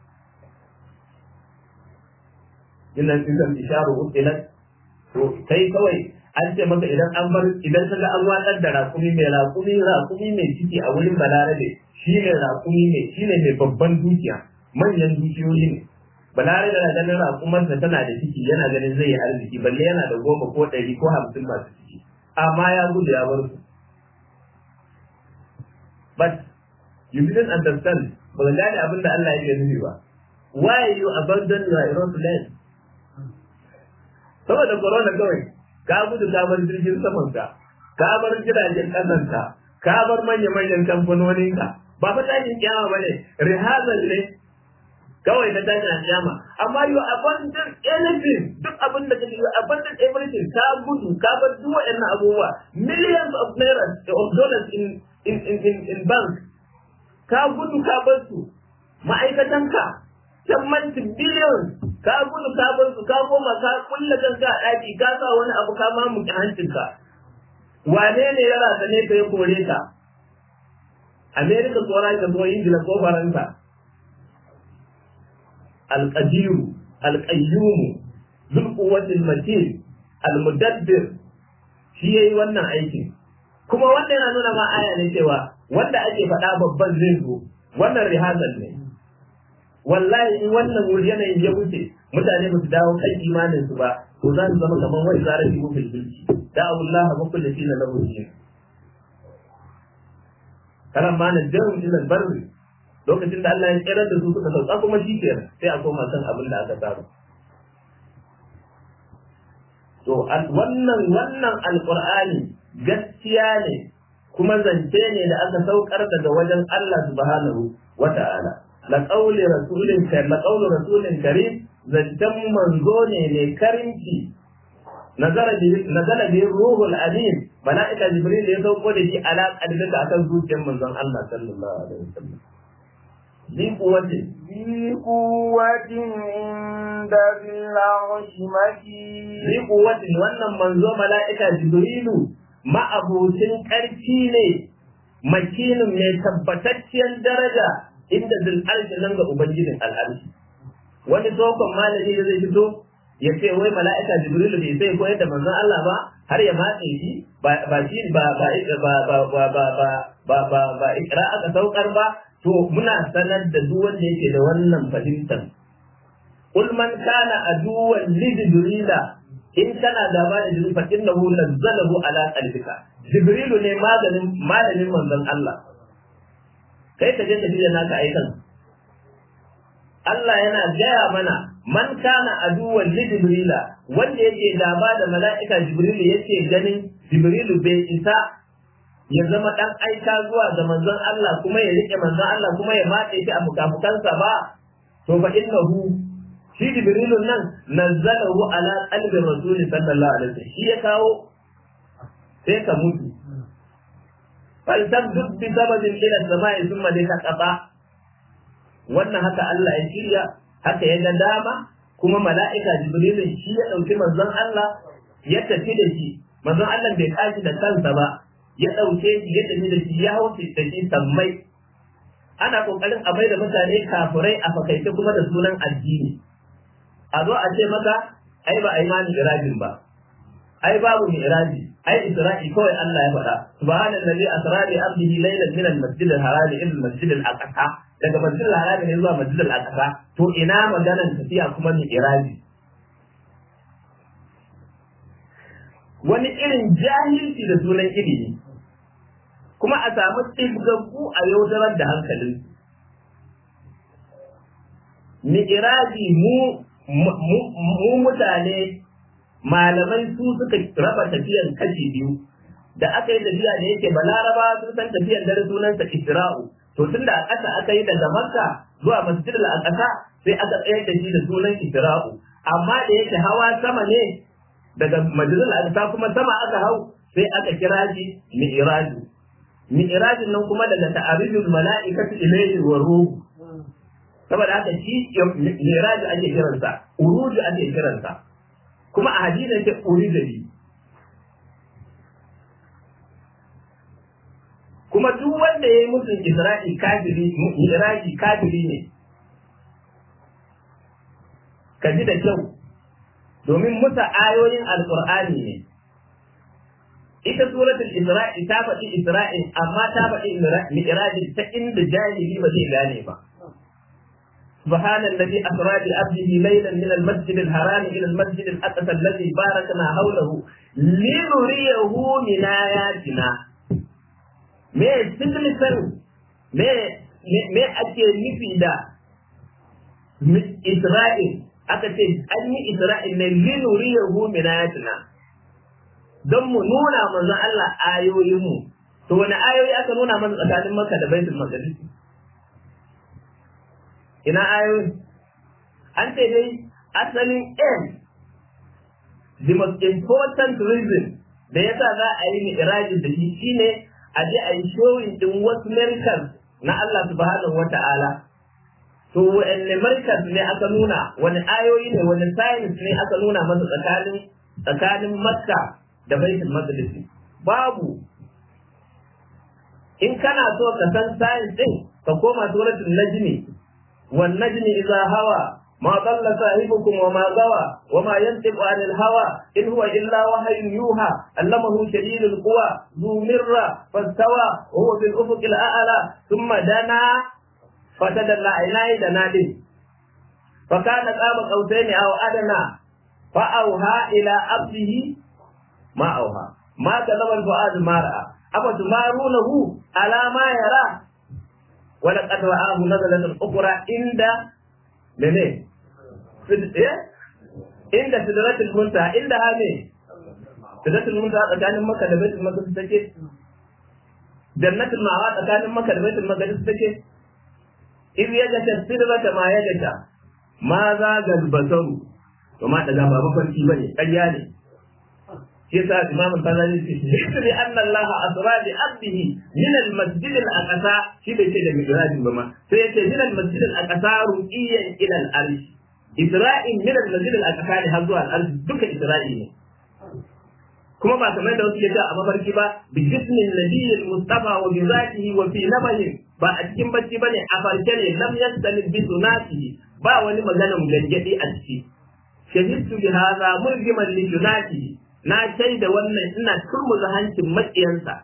inna tilka isharu uqilat to kai kawai an ce maka idan an bar idan kaga an watsar da rakumi mai rakumi rakumi mai ciki a wurin balarabe shi ne rakumi mai shi ne mai babban dukiya manyan dukiyoyi ne balarabe na ganin rakumarsa tana da ciki yana ganin zai yi arziki balle yana da goma ko ɗari ko hamsin masu ciki amma ya gudu ya bar su but you didn't understand ba ka gane abin da Allah yake nufi ba why you abandon your aeroplane saboda corona kawai ka gudu ka bar jirgin saman ka ka bar jiragen kasan ka ka bar manya-manyan kamfanonin ka ba fa tashin kiyama bane rihazal ne kawai na tashin kiyama amma you abandon anything duk abin da kake you abandon everything ka gudu ka bar duk waɗannan abubuwa millions of naira of dollars in in in in, in bank ka gudu ka bar su ma'aikatan ka sammanti billions ka gudu ka bar su ka koma ka kulle kanka a ɗaki ka sa wani abu ka mamuke hancinka wane ne ya rasa ne ka ya kore ka Amerika ko Rasha ko Ingila ko Faransa القدير القيوم ذو القوة المتين المدبر shi yayi wannan aikin kuma wanda yana nuna ma aya ne cewa wanda ake faɗa babban zai zo wannan rihazal ne wallahi in wannan wuri yanayin ya wuce mutane ba su dawo kan imanin su ba to za su zama kamar wai zara fi mufil bilki da Allah ba kullu shi na lahu shi karan ma na jarum ila barri lokacin da Allah ya tsere da su suka sauka kuma shi kenan sai a koma kan abin da aka saba to wannan wannan alqur'ani gaskiya ne kuma zance ne da aka saukar daga wajen Allah subhanahu wata'ala la qawli rasulin karim la qawli rasulin karim zancen manzo ne mai karimci nazara bi nazara bi ruhul amin malaika jibril ya sauko da shi ala qalbika akan zuciyar manzon Allah sallallahu alaihi wasallam ذي قوة ذي قوة عند ذي العرش مكين ذي قوة wannan manzo mala'ika jibrilu ma'abucin ƙarfi ne makinin mai tabbatacciyar daraja inda zil arshi nan ga ubangijin al'arshi wani tsohon malami da zai fito ya ce wai mala'ika jibrilu bai sai koyar da manzon Allah ba har ya matse shi ba shi ba ba ba ba ba ba ba ba ba ikra aka saukar ba to muna sanar da duk wanda yake da wannan fahimtar kul man kana aduwan li jibrila in kana gaba da jibril fa innahu nazzalahu ala qalbika jibrilu ne maganin malamin manzon Allah kai ka je ka jiya naka aikan Allah yana gaya mana man kana aduwan li jibrila wanda yake gaba da mala'ika jibrilu yake ganin jibrilu bai isa ya zama dan aika zuwa ga manzon Allah kuma ya rike manzon Allah kuma ya matse shi a fukafukansa ba to fa innahu shi jibrilun nan nazzalahu ala qalbi rasul sallallahu alaihi wasallam shi ya kawo sai ka mutu fal tabdud bi sababin ila samai thumma dika qata wannan haka Allah ya shirya haka ya ga dama kuma mala'ika jibrilun shi ya dauki manzon Allah ya tafi da shi manzon Allah bai kashi da kansa ba ya ɗauke shi ya tafi da shi ya hau da shi sammai ana ƙoƙarin a bai da mutane kafurai a fakaice kuma da sunan addini a zo a ce maka ai ba a yi mani irajin ba ai babu ni iraji ai isra'i kawai Allah ya faɗa subhanallazi asra bi abdihi laylan min al-masjid al-haram ila al-masjid al-aqsa daga masjid al-haram ne zuwa masjid al-aqsa to ina maganar tafiya kuma ni iraji wani irin jahilci da sunan ilimi kuma a samu tsibgaggu a yaudarar da hankalin mi'iraji mu mu mutane malamai su suka raba tafiyan kashi biyu da aka yi tafiya da yake balaraba sun san tafiyan dare sunansa isra'u to tunda a ƙasa aka yi daga makka zuwa masjid al-aqsa sai aka tsayar da shi da sunan isra'u amma da yake hawa sama ne daga majalisar aqsa kuma sama aka hau sai aka kira shi mi'raju mi'rajin nan kuma daga ta'arijul mala'ikatu ilayhi wa ruh saboda haka shi mi'raju ake kiransa uruju ake kiransa kuma a hadisi ce urijali kuma duk wanda ya yi musun isra'i kafiri mi'raji kafiri ne ka ji da kyau domin musa ayoyin alkur'ani ne ita suratul isra'i ta faɗi isra'in amma ta faɗi mi'rajin ta inda jahili ba zai gane ba سبحان الذي أسرى بعبده ليلا من المسجد الحرام إلى المسجد الأقصى الذي باركنا حوله لنريه من آياتنا me significan me me ake nufi da Isra'il aka ce an yi Isra'il ne linuriyahu min ayatina don mu nuna manzon Allah ayoyinmu to wani ayoyi aka nuna masa tsakanin Makka da Baitul Maqdis ina ayoyi an ce dai asalin aim the most important reason da yasa za a yi mi'rajin da shi shine a je a yi showing din wasu miracles na Allah subhanahu wata'ala to wa'anne miracles ne aka nuna wani ayoyi ne wani science ne aka nuna masa tsakanin tsakanin Makka da Baitul Maqdis babu in kana so ka san science din ka koma suratul najmi wan najmi idza hawa ما ضل صاحبكم وما غوى وما ينطق عن الهوى إن هو إلا وحي يوحى علمه شديد القوى ذو مرة فاستوى وهو في الأفق الأعلى ثم دنا فتدلى عيناه دنادي فكان قاب قوسين أو أدنى فأوها إلى عبده ما أوها ما كذب الفؤاد ما رأى أفتمارونه على ما يرى ولقد رآه نزلة أخرى عند mene inda sidratul muntaha inda ha ne sidratul muntaha tsakanin makka da baitul maqdis take jannatul ma'wa tsakanin makka da baitul maqdis take in ya ga sidrata ma ya ga ma za ga basaru to ma daga ba mafarki bane ƙarya ne shi yasa imamu tazali ce shi ne anna Allah asra bi abdihi min al masjid al aqsa shi bai ce da mi'raj ba ma sai yace min al masjid al aqsa ruqiyan ila al arsh isra'in min al masjid al aqsa ne har zuwa al arsh duka isra'i ne kuma ba kamar da wasu ke a mafarki ba bi jismin nabiyil mustafa wa bi zatihi wa fi nabahin ba a cikin bacci bane a farke ne lam yastalib bi sunatihi ba wani maganan gangadi a ciki shahidtu bi hadha murjiman li sunatihi na shaida wannan ina turmuza hancin maƙiyansa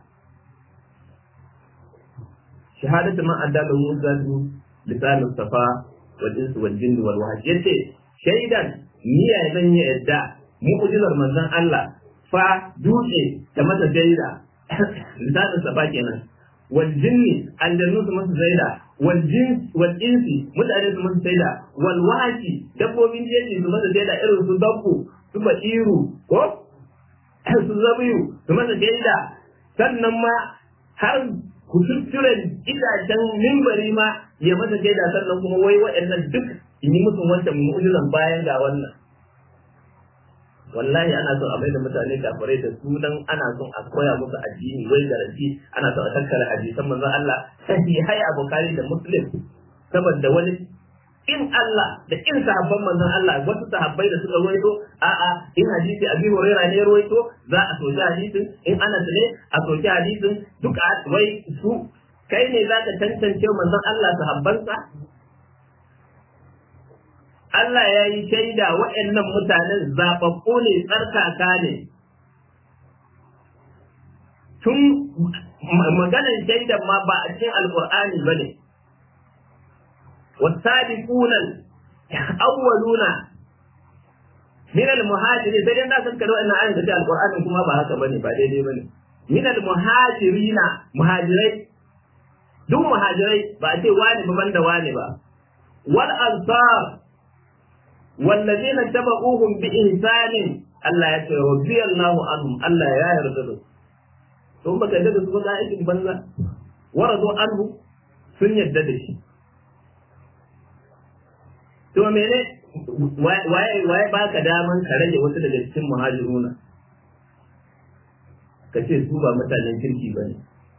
shahadatu man addala muzadu lisanul safa wal insu wal jinni wal wahsh yace shaidan niyya zan yi yadda mu'jizar manzon Allah fa dutse da masa shaida lisanul safa kenan wal jinni aljannu su masa shaida wal jin wal insi mutane su masa shaida wal wahshi dabbobin jeji su masa shaida irin su dabbu su bashiru ko su zabiyu su masa shaida sannan ma har kututturen itacen mimbari ma ya masa shaida sannan kuma wai waɗannan duk in yi musu wancan mu'ujizan bayan ga wannan wallahi ana son a mai da mutane kafirai da sunan ana son a koya musu addini wai garanti ana son a tattara hadisan manzon Allah sahihai a Bukhari da Muslim saboda wani in Allah da in sahabban manzon Allah wasu sahabbai da suka ruwaito a'a in hadisi Abi Hurairah ne ruwaito za a soki hadisin in Anas ne a soki hadisin duka wai su kai ne zaka tantance manzon Allah sahabbansa Allah ya yi shaida waɗannan mutanen zaɓaɓɓu ne tsarkaka ne tun maganar shaidan ma ba a cikin alƙur'ani ba ne والسابقون الأولون من المهاجرين sai dai na san kada wannan ayin da alqur'ani kuma ba haka bane ba daidai bane min almuhajirina muhajirai duk muhajirai ba a ce wani ba banda wani ba wal ansar والذين تبعوهم بإحسان Allah ya ce radiyallahu anhum Allah ya yarda da su to baka yarda da su ba aikin banza waradu anhu sun yarda da shi to mene waye waye baka daman ka rage wasu daga cikin muhajiruna ka ce su ba mutanen kirki bane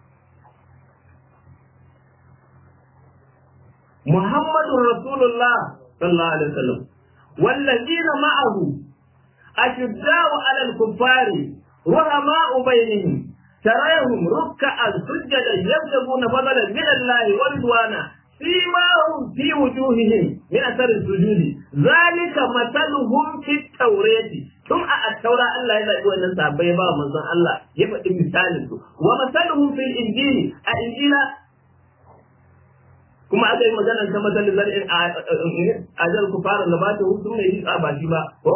Muhammadun Rasulullah sallallahu alaihi wasallam wallazina ma'ahu ashidda'u 'ala al-kuffari رحماء بينهم تراهم ركعا سجدا يبتغون فضلا من الله ورضوانا سيماهم في وجوههم من اثر السجود ذلك مثلهم في التوراة ثم التوراة الله يزعج أن sahabbai ba manzon Allah ya faɗi misalin su wa masaluhum fil injili a injila kuma aka yi magana ta masalin zar'in a jar ku fara gabata hutu mai yi ba shi ba ko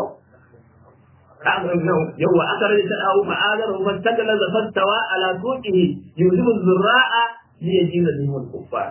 yawwa aka rage ta dawo ma'azar wa tagala da fastawa ala suqihi yuzibu zurra'a li yajiza bihim al-kuffar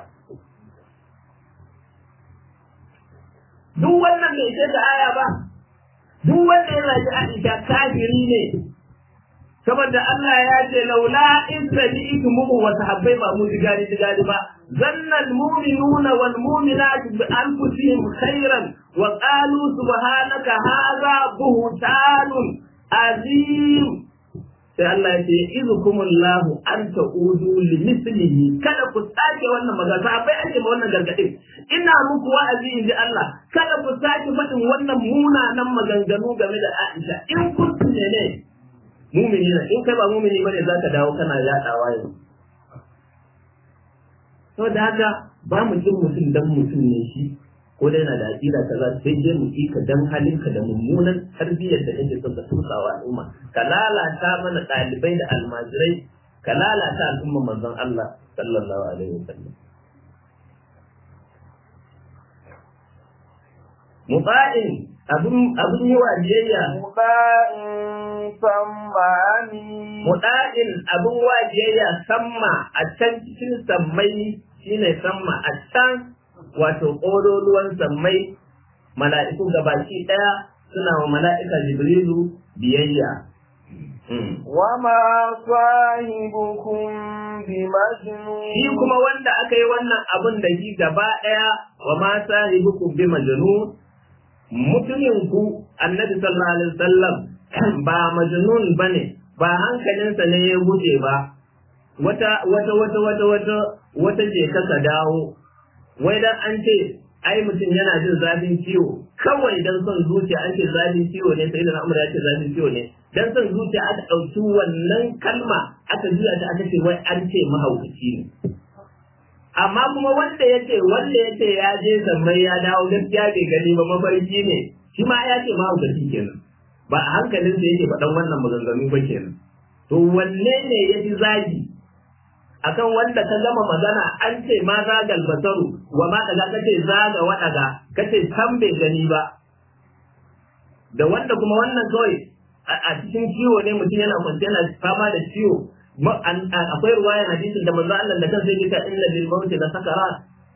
duk wannan bai ce da aya ba duk wanda ya zaki Aisha kafiri ne saboda Allah ya ce laula in sami'tumuhu wa sahabbai ba mu digari digari ba zanna al-mu'minuna wal mu'minatu bi anfusihim khairan wa qalu subhanaka hadha buhtanun azim sai Allah ya ce izukumullahu an ta'udu li mislihi kada ku sake wannan magana sahabbai ake ma wannan gargadin ina muku wa'azi in ji Allah kada ku sake faɗin wannan munanan maganganu game da Aisha in kuntu ne ne mumini ne in kai ba mumini bane zaka dawo kana yadawa yanzu to da haka ba mu jin mutum dan mutum ne shi ko dai na da aqida kaza sai dai mu ka dan halinka da mummunan tarbiyyar da kake son ka tusa wa al'umma ka lalata mana ɗalibai da almajirai ka lalata al'umma manzon Allah sallallahu alaihi wasallam muba'in abun abun yi wa biyayya muba'in sammani muda'in abun wa biyayya samma a can cikin sammai shine samma a can wato ƙololuwan sammai mala'iku gabaki ɗaya suna wa mala'ika jibrilu biyayya wama sahibukum bimajnun shi kuma wanda aka yi wannan abun da shi gaba ɗaya wa ma sahibukum bi majnun mutumin ku annabi sallallahu alaihi wasallam ba majnun bane ba hankalinsa ne ya guje ba wata wata wata wata wata wata je ka dawo wai dan an ce ai mutum yana jin zafin ciwo kawai dan son zuciya an ce zafin ciwo ne sai da Umar ya ce zafin ciwo ne dan son zuciya aka ɗauki wannan kalma aka juya ta aka ce wai an ce mahaukaci ne amma kuma wanda ya ce wanda ya ce ya je zammai ya dawo gaskiya bai gani ba mafarki ne shi ma ya ce mahaukaci kenan ba a hankalin sa yake faɗan wannan maganganu ba kenan to wanne ne ya fi zagi akan wanda ka gama magana an ce ma zagal basaru wa ma daga kace zaga wadaga kace san bai gani ba da wanda kuma wannan kawai a cikin ciwo ne mutum yana kwance yana fama da ciwo akwai ruwayan hadisin da manzo Allah da kansa yake ta inna lil mauti la sakarat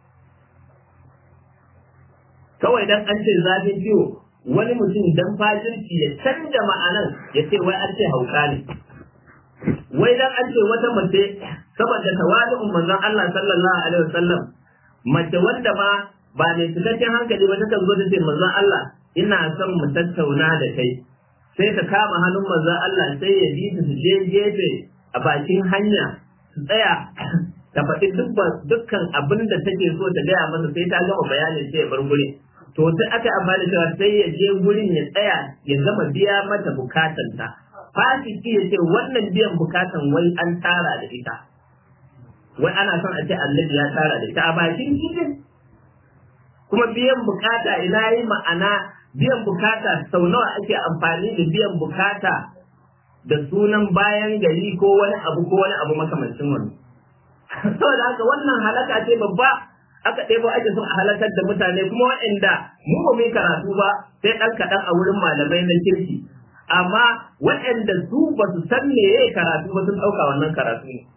kawai dan an ce zafin ciwo wani mutum dan fajirci ya canja ma'anan ya ce wai an ce hauka ne wai dan an ce wata mace saboda tawali'un manzon Allah sallallahu alaihi wasallam mace wanda ma ba mai cikakken hankali ba ta kan zo ta ce manzon Allah ina son mu tattauna da kai sai ta kama hannun manzon Allah sai ya bi su je gefe a bakin hanya su tsaya ta faɗi dukkan abin da take so ta gaya masa sai ta gama bayanin sai ya bar gurin to sai aka amfani da cewa sai ya je gurin ya tsaya ya gama biya mata bukatanta fasiki ya ce wannan biyan bukatan wai an tara da ita wai ana son a ce annabi ya tara da ita a bakin cikin kuma biyan bukata ina yi ma'ana biyan bukata sau nawa ake amfani da biyan bukata da sunan bayan gari ko wani abu ko wani abu makamancin wani saboda haka wannan halaka ce babba aka ɗebo ake son a halakar da mutane kuma waɗanda mu ba mu yi karatu ba sai ɗan kaɗan a wurin malamai na kirki amma waɗanda su ba su san me ya karatu ba sun ɗauka wannan karatu ne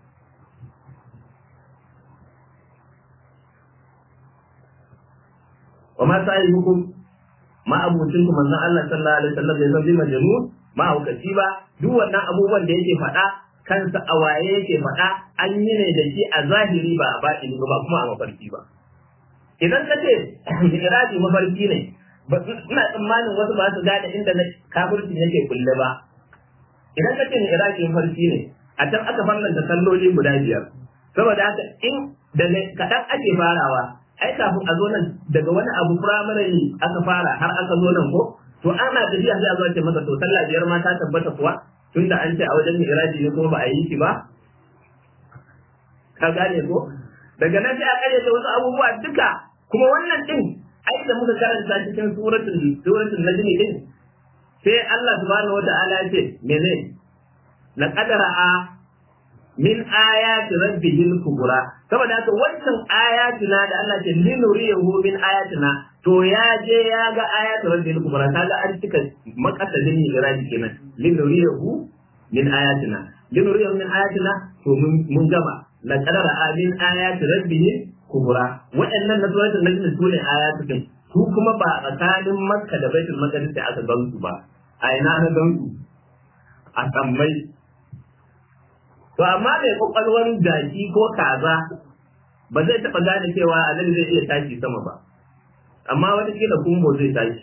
wa ma sa'i hukum ma abucin ku manzon Allah sallallahu alaihi wasallam bai san bi majnun ma hukaci ba duk wannan abubuwan da yake faɗa kansa a waye yake faɗa an yi ne da shi a zahiri ba a baɗini ba kuma a mafarki ba idan ka ce mi'raji mafarki ne ina tsammanin wasu ba su gane inda na kafirci yake kulle ba idan ka ce mi'raji mafarki ne a can aka fallanta salloli guda biyar saboda haka in daga kaɗan ake farawa ai kafin a zo nan daga wani abu firamare aka fara har aka zo nan ko to ana tafiya sai a zo ce masa to sallah biyar ma ta tabbata kuwa tunda an ce a wajen mi'raji ne kuma ba a yi shi ba ka gane ko daga nan sai a kare da wasu abubuwa duka kuma wannan din ai da muka karanta cikin suratul suratul najm din sai Allah subhanahu wata'ala ya ce mene laqad ra'a min ayati rabbihil kubra saboda haka wancan ayatina da Allah ce linuriyahu min ayatina to ya je ya ga ayatu rabbihil kubra kaga an cika makasadin miraji kenan linuriyahu min ayatina linuriyahu min ayatina to mun gama laqad ra'a min ayati rabbihil kubra waɗannan na suratul najm su ne ayatu din su kuma ba a tsakanin makka da baitul maqdis da aka gansu ba a ina na gansu a sammai to amma mai kwakwalwar jaki ko kaza ba zai taɓa gane cewa annabi zai iya tashi sama ba amma wata kila kumbo zai tashi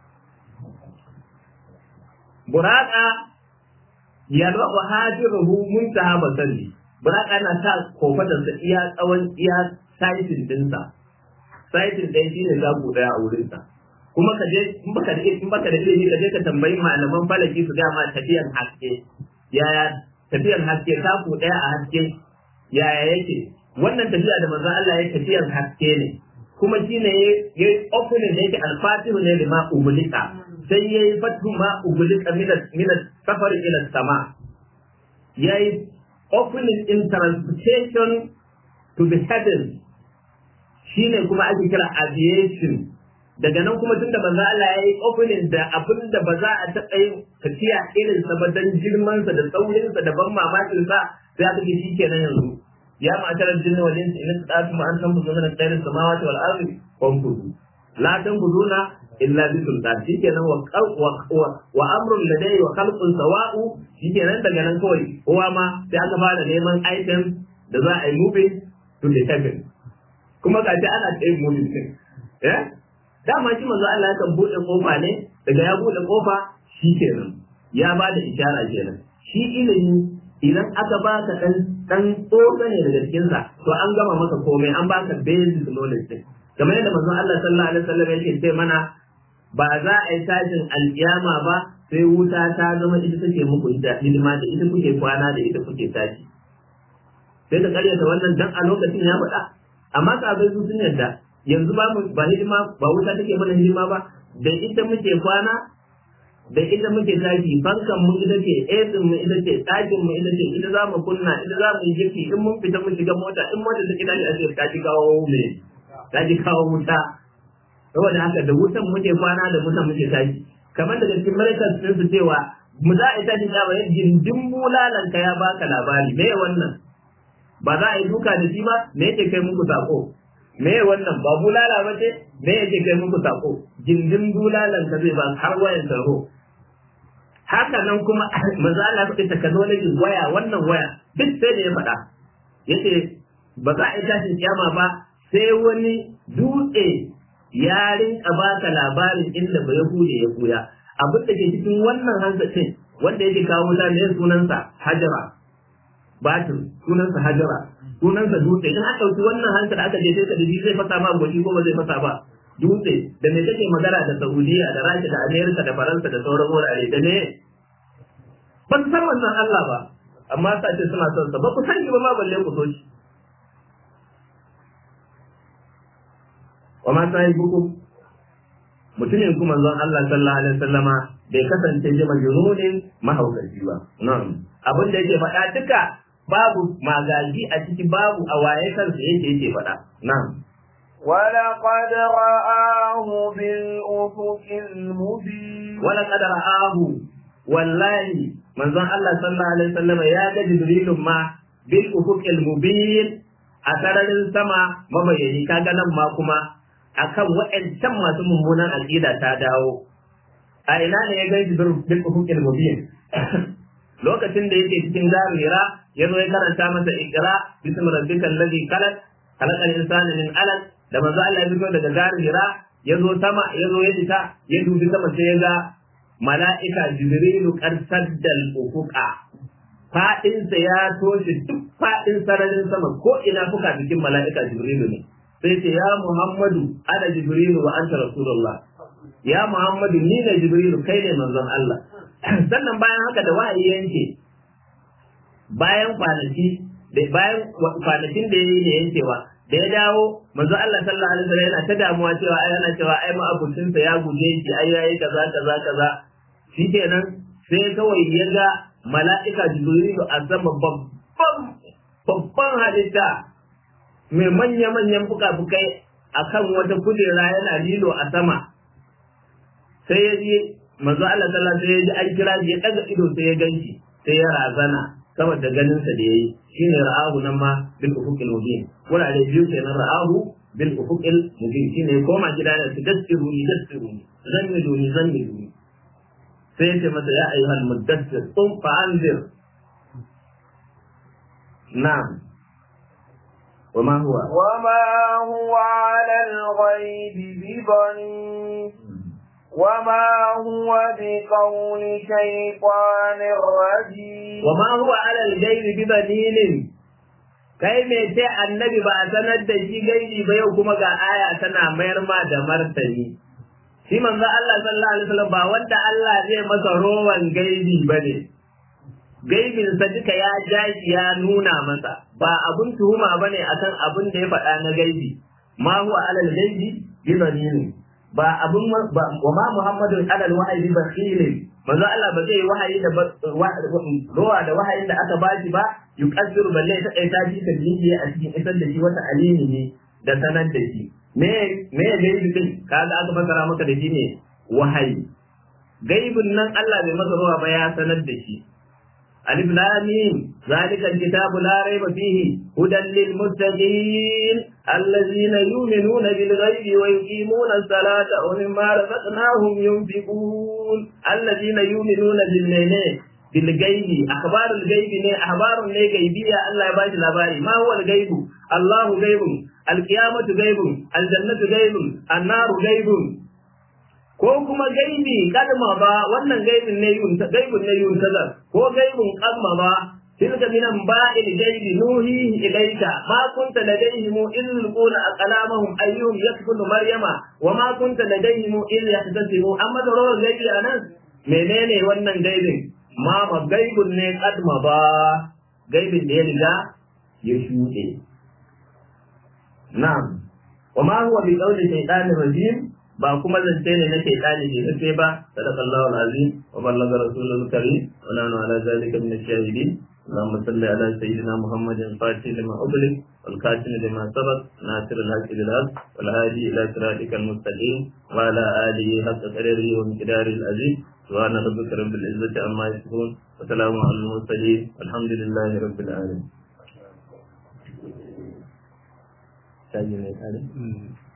buraka ya wa hajiruhu muntaha basari buraka na sa kofatarsa iya tsawon iya saitin dinsa saitin ɗaya shi ne zaku ɗaya a wurinsa kuma ka je in baka da in baka da ilimi ka je ka tambayi malaman falaki su ga ma tafiyan haske yaya tafiyan haske zaku ɗaya a haske yaya yake wannan tafiya da manzon Allah ya tafiyan haske ne kuma shine ya yi opening da yake alfatihu ne lima ubulika sai ya yi fatu ma ubulika min safar ila sama ya yi opening in transportation to the heavens shine kuma ake kira aviation daga nan kuma tunda manzo Allah ya yi opening da abin da ba za a taɓa yin tafiya irin sa ba dan girman sa da saurin sa da ban mamakin sa sai aka ce shikenan yanzu ya ma'asharar jinni wal insi in tsadatu ma an tanfuzu min khairis samawati wal ardi fanfuzu la tanfuzuna illa bi sultan shikenan wa wa wa amrun ladai wa khalqun sawa'u shikenan daga nan kawai kowa ma sai aka fara neman item da za a yi moving to the heaven kuma ga ana tsaye moving din eh dama shi manzo Allah yakan bude kofa ne daga ya bude kofa shikenan ya ba da ishara kenan shi ilimi idan aka baka dan dan tsoka ne daga cikin sa to an gama maka komai an baka basic knowledge din kamar yadda manzo Allah sallallahu alaihi wasallam yake ce mana ba za a yi tashin alkiyama ba sai wuta ta zama ita take muku ita hidima da ita kuke kwana da ita kuke tashi sai ka karyata wannan dan a lokacin ya faɗa amma sabai su sun yarda yanzu ba ba hidima ba wuta take mana hidima ba da ita muke kwana da ita muke tashi fankan mu ita ce esin mu ita ce ɗakin mu ita ce ita za mu kunna ita za mu yi girki in mun fita mun shiga mota in mota ta kida a ce ta ji kawo me ta ji kawo wuta saboda haka da wutan muke kwana da wutan muke tashi kamar daga cikin malaikar sun su cewa mu za a yi tashi da bayan gindin bulalanka ya baka labari me wannan ba za a yi duka da shi ba me yake kai muku sako me wannan ba bulala ba ce me yake kai muku sako gindin bulalan ka zai ba har wayan tarho haka nan kuma maza Allah ya technology waya wannan waya duk sai da ya faɗa yace ba za a yi tashin kiyama ba sai wani dutse ya rinka baka labarin inda ba ya hude ya buya abin da ke cikin wannan hanzarin wanda yake kawo mutane sunansa hajara batir sunansa hajara sunansa dutse in aka ɗauki wannan hankali da aka je sai ka da zai fasa ma goshi ko ba zai fasa ba dutse da me take magana da Saudiya da Rasha da Amerika da Faransa da sauran wurare da ne ban san wannan Allah ba amma sa ce suna son sa ba ku sani ba ma balle ku so shi wa ma sai buku mutumin kuma zan Allah sallallahu alaihi wasallama bai kasance ji majnunin mahaukaci ba na'am abin da yake faɗa duka babu magaji a ciki babu a waye kansa yake yake faɗa na'am ولقد رآه بالأفق المبين ولقد رآه والله من ظن الله صلى الله عليه وسلم يا جبريل ما بالأفق المبين أترى السماء mabayani kaga nan ma kuma akan waɗancan masu mummunan aƙida ta dawo a ina ne ya gani bil ufuqil mubin lokacin da yake cikin zarira ya zo ya karanta masa ikra bismi rabbikal ladhi khalaq khalaqal insana min alaq da manzo Allah ya fito daga zarira ya zo sama ya zo ya fita ya dubi sama sai ya ga mala'ika jibrilu qarsaddal ufuqa fadinsa ya toshe duk fadin sararin sama ko ina fuka bikin mala'ika jibrilu ne sai ce ya muhammadu ana jibrilu wa anta rasulullah ya muhammadu ni ne jibrilu kai ne manzon Allah sannan bayan haka da wahayi yanke bayan kwanaki da bayan kwanakin da yayi da yankewa da ya dawo manzo Allah sallallahu alaihi wasallam yana ta damuwa cewa ai yana cewa ai ma abucin sa ya guje shi ai yayi kaza kaza kaza shikenan sai kawai ya ga mala'ika jibrilu a sama babban babban halitta mai manya manyan fuka-fukai akan wata kujera yana lilo a sama sai ya je manzo Allah sallallahu alaihi wasallam ya ji an kira shi ya daga ido sai ya ganshi sai ya razana saboda ganin sa da yayi shine ra'ahu nan ma bil ufuqil mubin wurare biyu kenan ra'ahu bil ufuqil mubin shine koma gida da su dassiru ni dassiru ni zannilu ni zannilu ni sai ya ce masa ya ayyuhal muddassir qum fa anzir na'am وما هو وما هو على الغيب بضنين وما هو بقول شيطان رجيم وما هو على الغيب بضنين kai me ce annabi ba a sanar da shi gaibi ba yau kuma ga aya tana mayar ma da martani shi manzo Allah sallallahu alaihi wasallam ba wanda Allah zai masa rowan gaibi bane gaibin sa duka ya jashi ya nuna masa ba abun tuhuma bane akan abun da ya faɗa na gaibi ma huwa alal ghaibi bi dalilin ba abun ba wa ma muhammadu alal wahyi bi bakhilin manzo Allah ba zai wahayi da ruwa da wahayin da aka bashi ba yuqaddiru balle ta kai ta ji ta biye a cikin isar da shi wata alimi ne da sanar da shi me me gaibi din kaga aka fasara maka da shi ne wahayi gaibin nan Allah bai masa ruwa ba ya sanar da shi alif lam mim zalika alkitabu la rayba fihi hudan lil muttaqin alladhina yu'minuna bil ghaibi wa yuqimuna as-salata wa mimma razaqnahum yunfiqun alladhina yu'minuna bil layli bil ghaibi akhbarul ghaibi ne akhbarun ne gaibiya Allah ya bashi labari ma huwa al ghaibu Allahu ghaibun al-qiyamatu ghaibun al-jannatu ghaibun an-naru ghaibun ko kuma gaibi kalma ba wannan gaibin ne yun gaibin ne yun tazar ko gaibin kalma ba tilka minan ba'il gaibi nuhi ilayka ma kunta ladayhim in yulquna aqlamahum ayyuhum yakfulu maryama wa ma kunta ladayhim in yahtasibu amma da rawar gaibi anan menene wannan gaibin ma ma gaibin ne kalma ba gaibin da ya riga ya shuɗe na'am wa ma huwa bi qawli shaytanir rajim ba kuma zance ne na shaitani ne sai ba sadaqallahu alazim wa ballaga rasulul karim wa nahnu ala zalika min ash-shahidin اللهم صل على سيدنا محمد الفاتح لما أغلق والكاتم لما سبق ناصر الحق بالحق والهادي إلى صراطك المستقيم وعلى آله حق قدره ومقداره العظيم سبحان ربك رب العزة عما يصفون وسلام على المرسلين والحمد لله رب العالمين.